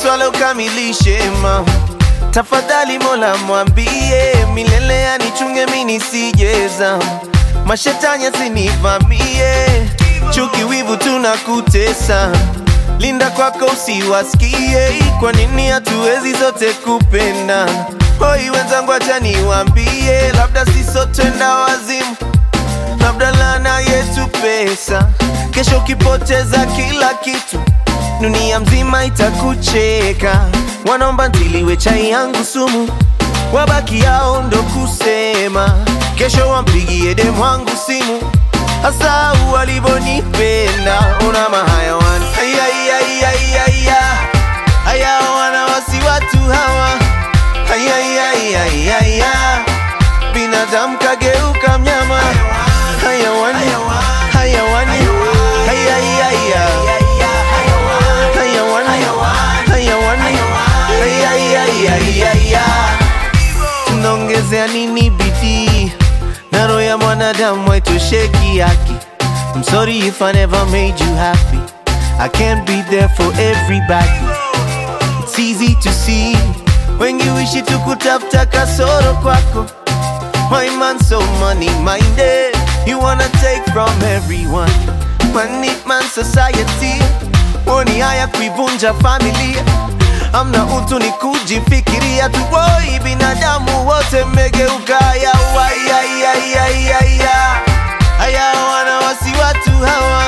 swala ukamilishe mama tafadhali mola mwambie milele anichunge mi nisijeza mashetani asinivamie chuki wivu tunakutesa linda kwako usiwasikie kwa nini hatuwezi zote kupenda hoi wenzangu acha niwambie labda sisotwenda wazimu labda lana yetu pesa kesho ukipoteza kila kitu dunia mzima itakucheka wanaomba ntiliwe chai yangu sumu wabaki yao ndo kusema kesho wampigie demu wangu simu hasa walivonipenda una mahayawani ayayayayaya haya wana wasi watu hawa ayayayayaya binadamu kageuka mnyama hayawani hayawani hayayaya hayawani hayawani hayayayayaya tunaongezea nini bidii na roho ya mwanadamu haitosheki haki I'm sorry if I never made you happy I can't be there for everybody It's easy to see wengi wishi tukutafuta kasoro kwako My man so money minded You wanna take from everyone Money man society Woni haya kuivunja familia Amna utu ni kujifikiria tu Woi binadamu wote mmegeuka ya Ayayayayaya Haya wana wasi watu hawa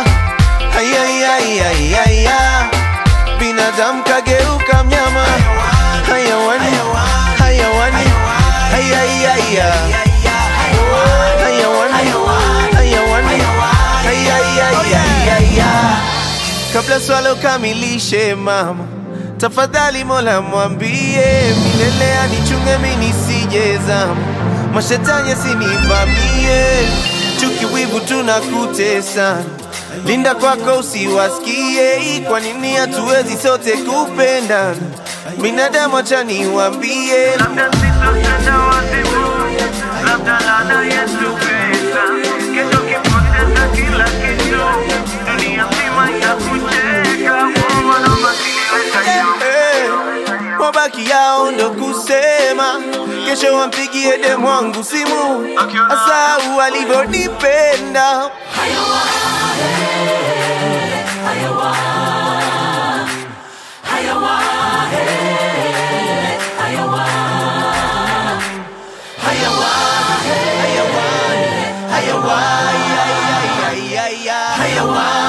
Ayayayayaya Binadamu kageuka mnyama Hayawani Hayawani Hayayaya Hayawani Hayawani Hayayayaya Kabla swala ukamilishe mama Tafadhali mola mwambie Milele anichunge mi nisijezama Mashetani asinivamie Chuki wivu tunakutesa Linda kwako usiwasikie Kwa nini hatuwezi sote kupendana Binadamu acha niwambie Labda sitotenda wazimu, labda laana yetu pesa. Kesho ukipoteza kila kitu, dunia mzima itakucheka. Mungu anaomba kiniweka juu. Eh, wabaki yao ndo kusema kesho wampigie demu wangu simu hasa walivyonipenda hayawani hayawani hayawani